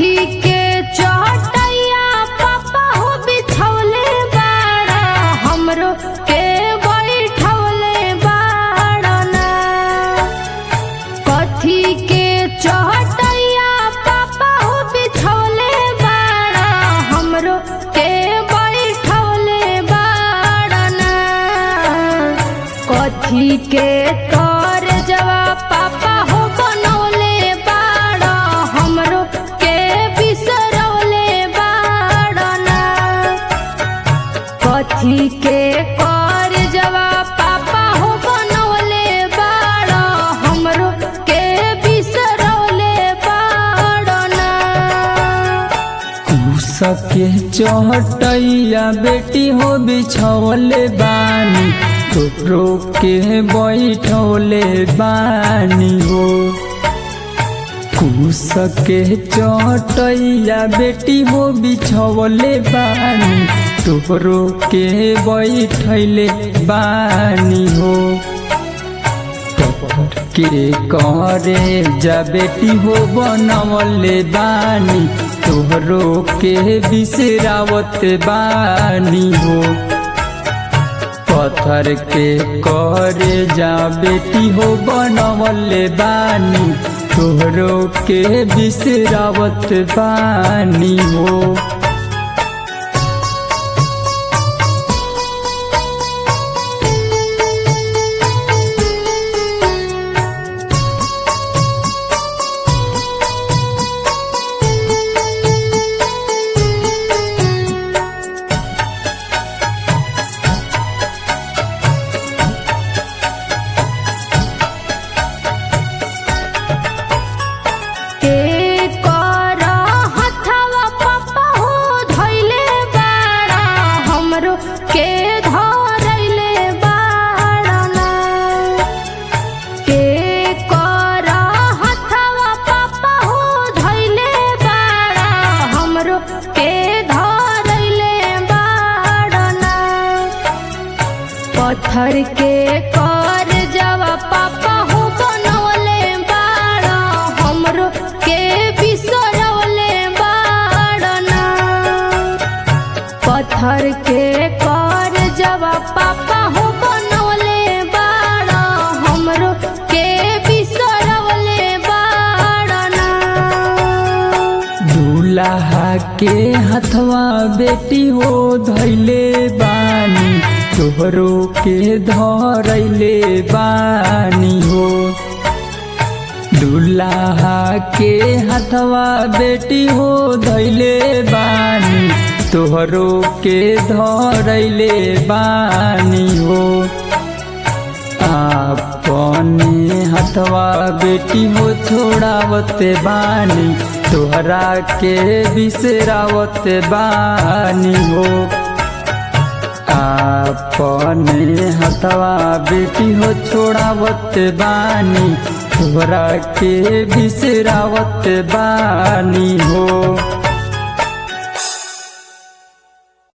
कथी के चटैया पापा हो बिछौले बाड़ा हमरो के बैठौले बाड़ना कथी के चटैया पापा हो बिछौले बाड़ा हमरो के बैठौले बाड़ना कथी के कर जवा पापा हो बनौले बाड़ा हमरो के बिसरौले बाड़ना कथी के कर जवा पापा हो बनौले बाड़ा हमरो के बिसरौले बाड़ना सके चहटैया बेटी हो बिछौले बानी तोरो के बैठौले बानी हो कुसके चटैया बेटी हो बिछौले बानी तोरो के बैठैले बानी हो पत्थर के करे जा बेटी हो बनवले बानी तोहरो के बिसरावत बानी हो पत्थर के करे जा बेटी हो बनवले बानी तोहरो के बिसरावत बानी हो के कर हथवा पापा हो धैले बाड़ा हमरो के धरैले बाड़ना के कर हथवा पापा हो धैले बाड़ा हमरो के धरैले बाड़ना पत्थर के कर जवा पापा हो बनौले बाड़ा हमरो के बिसरौले बाड़ना पत्थर के कर जवा पापा हो बनौले बाड़ा हमरो के बिसरौले बाड़ना दूल्हा के हथवा बेटी हो धैले बानी तोहरो के धरैले बानी हो दूल्हा के हथवा बेटी हो धैले बानी तोहरो के धरैले बानी हो अपने हथवा बेटी हो छोड़ावत बानी तोहरा के बिसरावत बानी हो अपने हथवा बेटी हो छोड़ावत बानी तोहरा के बिसरावत बानी हो